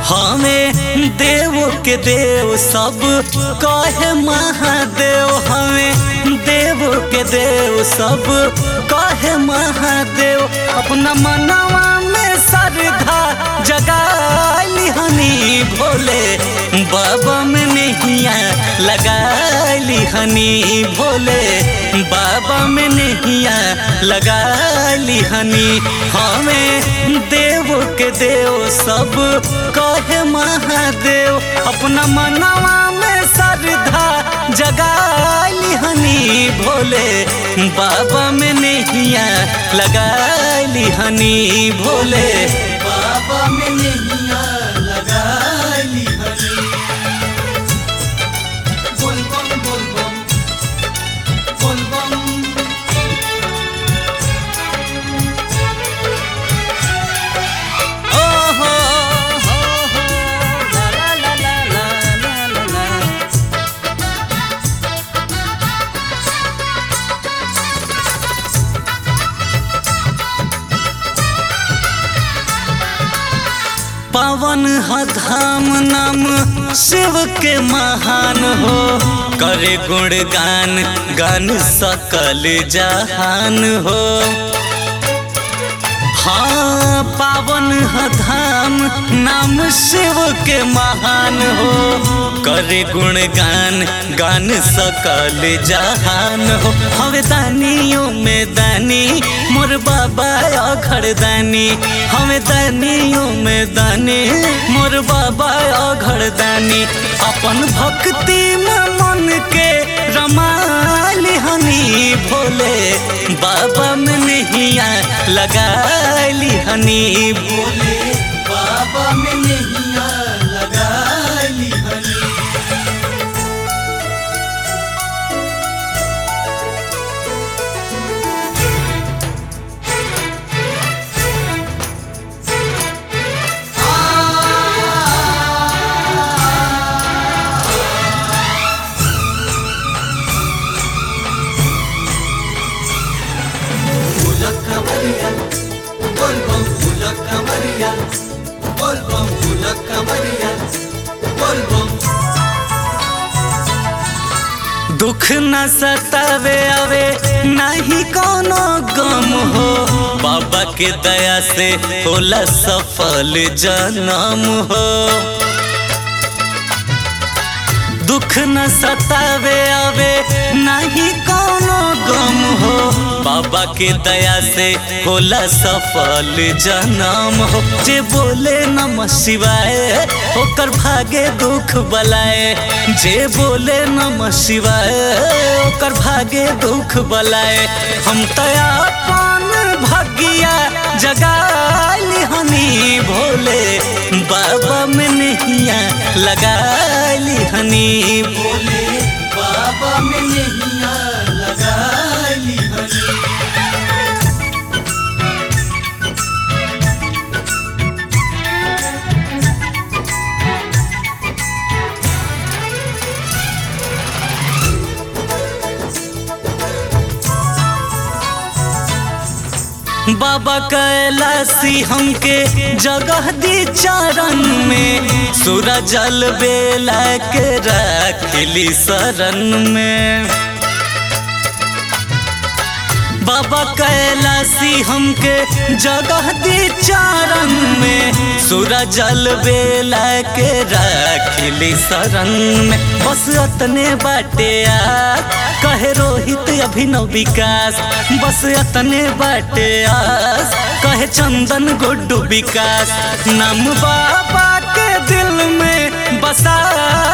हमें देव के देव सब कहे महादेव हमें देव के देव सब कहे महादेव अपना मनवा में श्रद्धा जगाली हनी भोले बाबा में नैया लगाली हनी भोले बाबा में नैया लगाली हनी हमें देव के देव सब कहे महादेव अपना मनवा में श्रद्धा जगाली हनी भोले बाबा में नैया लगाली हनी भोले बाबा में नैया लगाली हनी बोल बम बोल बम बोल बम ओहो हो हो ला ला ला ला ला ला ला पावन ह धाम नाम शिव के महान हो करे गुणगान गान सकल जहान हो हाँ पावन ह धाम नाम शिव के महान हो करे गुणगान गान सकल जहान हो हवे दानियों में दानी मोर बाबा अघड़ दानी हमें दानियों में दानी मोर बाबा अघड़ दानी अपन भक्ति में मन के रमाली हनी भोले बाबा में नैया लगाली हनी भोले बाबा में नैया लगाली हनी Bulak Kamaria, Bolbom Bulak Kamaria, Bolbom Bulak Kamaria, Bolbom दुख न सतावे आवे नहीं कोनो गम हो बाबा के दया से होला सफल जन्म हो दुख न सतावे आवे नहीं कोनो गम हो बाबा के दया से होला सफल जन्म हो जे बोले नम शिवाय ओकर भागे दुख बलाए जे बोले नम शिवाय ओकर भागे दुख बलाए हम तया पान भगिया जगाली हनी भोले बाबा में नैया लगाली हनी भोले बाबा में नैया लगाली हनी बाबा कैलासी हमके जगह दी चरण में सूरज जल बेला के रखली शरण में बाबा कैलासी हमके जगह दी चरण में सूरज जल बेला के रखली शरण में बस अतने बाटे आ कहे रोहित अभिनव विकास बस अतने बाटे आस कहे चंदन गुड्डू विकास नाम बाबा के दिल में बसा